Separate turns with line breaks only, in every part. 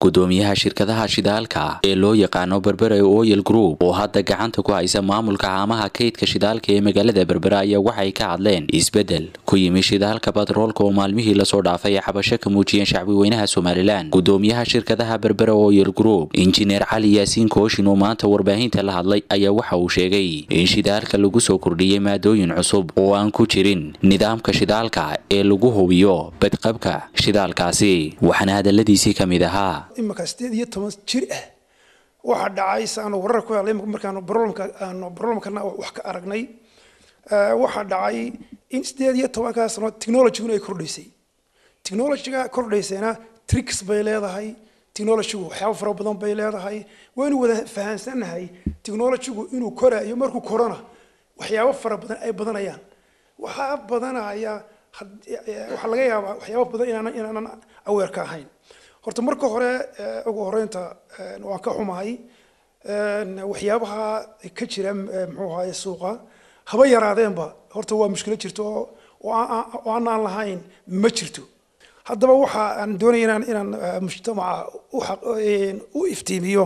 gudoomiyaha shirkadaha shidaalka ee loo yaqaano berbera oil group oo hadda gacanta ku haysa maamulka haamaha kaydka shidaalka ee magaalada berbera ayaa waxay ka hadleen isbedel ku yimi shidaalka batroolka oo maalmihii lasoo dhaafay ay xabasho ka muujiyeen shacbi weynaha somalilan gudoomiyaha shirkadaha berbera oil group injineer cali yaasiin kooshin oo maanta warbaahinta la hadlay ayaa waxa uu sheegay in shidaalka lagu soo kordhiyey maadooyin cusub oo aan ku jirin nidaamka shidaalka ee lagu hubiyo badqabka shidaalkaasi waxaana hadaladiisii ka mid ahaa
imika sideed iyo toban jir ah waxaa dhacay saanu warar ku helay markaanu barolmka aanu barolmkana wax ka aragnay waxaa dhacay in sideed iyo tobankaa sano technologyguna ay kordhaysay technologyga kordhaysayna tricks bay leedahay technologygu waxyaabo fara badan bay leedahay waynu wada fahamsanahay technologygu inuu koraayo markuu korona waxyaabo fara badan ay badanayaan waxaa badanaya waxaa laga yaabaa waxyaabo badan inaanan inaanan aweer ka ahayn horta marka hore ugu horeynta waan ka xumahay waxyaabaha ka jira muxuu ahaye suuqa haba yaraadeenba horta waa mushkilo jirto oo aanaan lahayn ma jirto haddaba waxa aan doonaya inaan inaan mujtamaca u iftiimiyo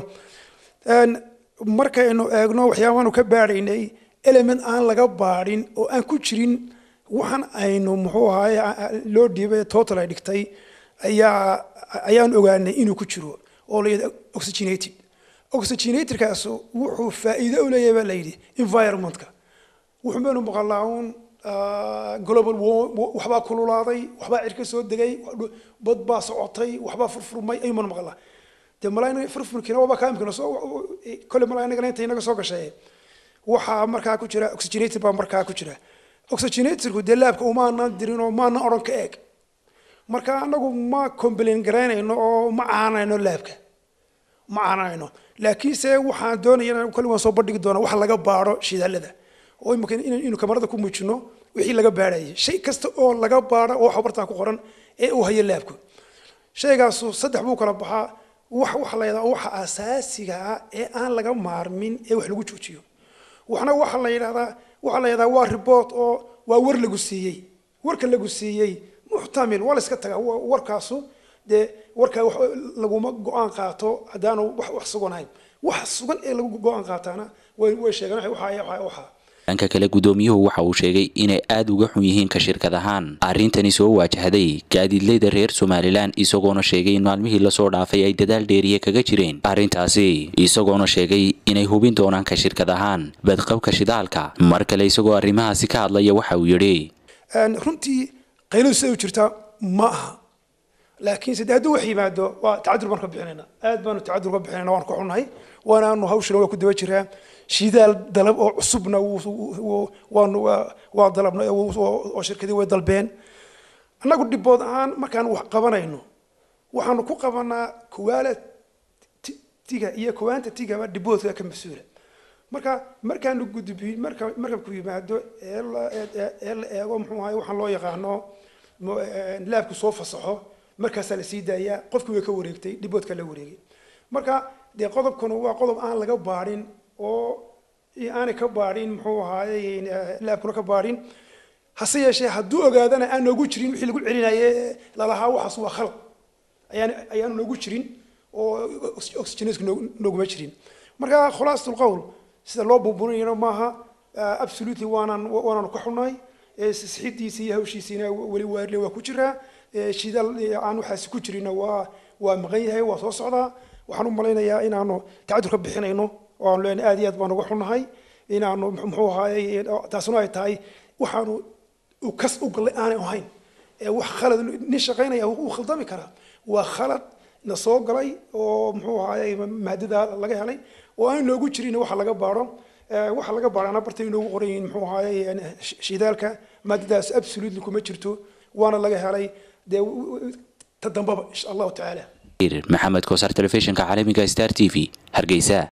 markaynu eegno waxyaabahaanu ka baadhaynay element aan laga baadhin oo aan ku jirin waxaan aynu muxuu ahaye loo dhiibay total ay dhigtay ayaa ayaan ogaanay inuu ku jiro oo la yidhahdo oxygenated oxygenatedkaas wuxuu faa'iido u leeyahay baa la yidhi environmentka wuxuu baynu maqalaa un global waxbaa kululaaday waxbaa cirka soo degay bad baa socotay waxbaa furfurmay ayuuman maqlaa dee malaa furfurkiina waaba kaamkina soo kolle malaa inagana inta inaga soo gashay waxaa markaa ku jira oxygenated baa markaa ku jira oxygenatedku dee laabka umaanan dirin oo maanan odhan ka eeg marka anagu ma complain garaynayno oo ma caanayno laabka ma caanayno laakiinse waxaan doonaya kolli waan soo bandhigi doonaa wax laga baadho shidaalada oo imika inaynu kamarada ku muujino wixii laga baadhayay shay kasta oo laga baadho oo waxa bartaa ku qoran ee uu hayo laabku shaygaasu saddex buu kala baxaa wax waxa la yidhahdaa waxa asaasiga ah ee aan laga maarmin ee wax lagu joojiyo waxna waxa la yidhahdaa waxa la yidhahdaa waa report oo waa war lagu siiyey warka lagu siiyey muxtamil waa la iska tagaa warkaasu dee warkaa wax laguma go-aan qaato haddaanu wax wax suganayn wax sugan ee lagu go-aan qaataana way way sheegaan waxa waxa
dhanka kale gudoomiyuhu waxa uu sheegay inay aada uga xun yihiin ka shirkad ahaan arrintani soo waajahday gaadiidleyda reer somalilan isagoona sheegay in maalmihii lasoo dhaafay ay dadaal dheeriye kaga jireen arrintaasi isagoona sheegay inay hubin doonaan ka shirkad ahaan badqabka shidaalka mar kale isagoo arrimahaasi ka hadlaya waxa uu yidhi
runtii qayladu siday u jirtaa ma aha laakiinse de hadduu wax yimaado waa tacadur baan ka bixinayna aad baanu tacadur ka bixinayna waan ka xunnahay waanaanu hawshana waa ku daba jiraa shidaal dalab oo cusubna waanu waa dalabnay oo shirkadii way dalbeen annagu dhibood ahaan markaan wax qabanayno waxaanu ku qabanaa kuwaala tiga iyo kuwaanta tigaba dhiboodka ka mas-uula marka markaanu gudbi marka markabku yimaado ee la eego muxuu ahay waxaan loo yaqaano laabku soo fasaxo markaasaa la sii daayaa qofkii way ka wareegtay dhiboodka la wareegay marka dee qodobkanu waa qodob aan laga baadhin oo aanay ka baadhin muxuu ahaaye laabkuna ka baadhin hase yeeshee hadduu ogaadana aan noogu jirin wixii lagu celinaye lalahaa waxaas waa khalad ayaan ayaanu noogu jirin oo oxygenesku nooguma jirin marka khulaasatul qowl sida loo buuburinayno maaha absolutely waanaan waanaanu ka xunnahay sixidiisa iyo hawshiisiina weli waarle waa ku jiraa shidaal aan waxaasi ku jirina waa waa maqan yahay waa soo socdaa waxaan u malaynayaa inaanu tacadur ka bixinayno oo aanu leenahay aad iyo aad baan uga xunnahay inaanu muxuu ahaayey taasuna ay tahay waxaanu kas u gallay aanay ahayn ee wax khalad nin shaqaynaya wuu khaldami karaa waa khalad na soo galay oo muxuu ahaayey maadada laga helay oo aan noogu jirin waxa laga baadho waxa laga baadhana bartay inoogu qoran yihiin muxuu ahaayey shidaalka maadadaas absolutely kuma jirto waana laga helay dee ta dambaba insha allahu tacaala
maxamed koosar telefishinka caalamiga star t v hargeysa